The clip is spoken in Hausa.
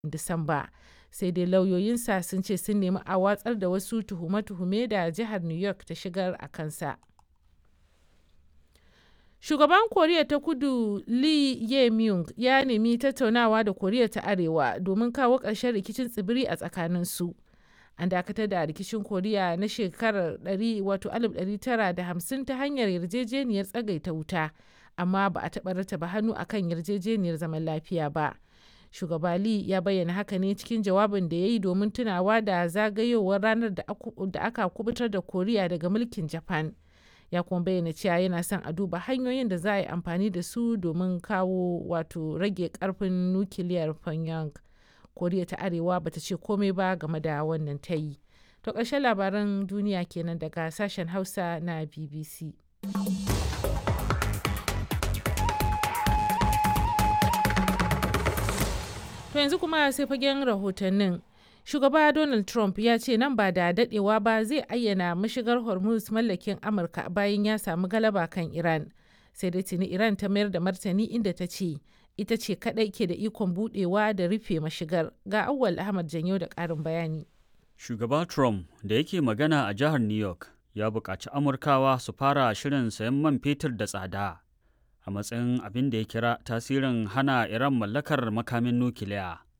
Disamba. Sai dai lauyoyinsa sun ce sun nemi a watsar da wasu tuhume-tuhume da jihar New York ta shigar a kansa. Shugaban Koriya ta Kudu Lee Jae-myung ya nemi tattaunawa da Koriya ta Arewa domin kawo ƙarshen rikicin tsibiri a tsakaninsu. An dakatar da rikicin Koriya na shekarar 1950 ta hanyar yarjejeniyar tsagaita wuta, amma ba a taɓa rattaba hannu a kan yarjejeniyar zaman lafiya ba. Shugaba Lee ya bayyana haka ne cikin jawabin da ya yi domin tunawa da zagayowar ranar da aka kubutar da Koriya daga mulkin Japan. Ya kuma bayyana cewa yana son a duba hanyoyin da za a yi amfani da su domin kawo wato rage karfin nukiliyar Pyongyang. Koriya ta Arewa bata ce komai ba game da wannan ta yi. To ƙarshen labaran duniya kenan daga sashen Hausa na BBC. To yanzu kuma sai fagen rahotannin. Shugaba Donald Trump ya ce nan ba da dadewa ba zai ayyana mashigar Hormuz mallakin Amurka bayan ya samu galaba kan Iran. Sai dai tuni Iran ta mayar da martani inda ta ce ita ce kadai ke da ikon budewa da rufe mashigar. Ga Auwal Ahmad Janyo da ƙarin bayani. Shugaba Trump da yake magana a jihar New York ya buƙaci Amurkawa su fara shirin sayan man fetur da tsada a matsayin abin da ya kira tasirin hana Iran mallakar makamin nukiliya.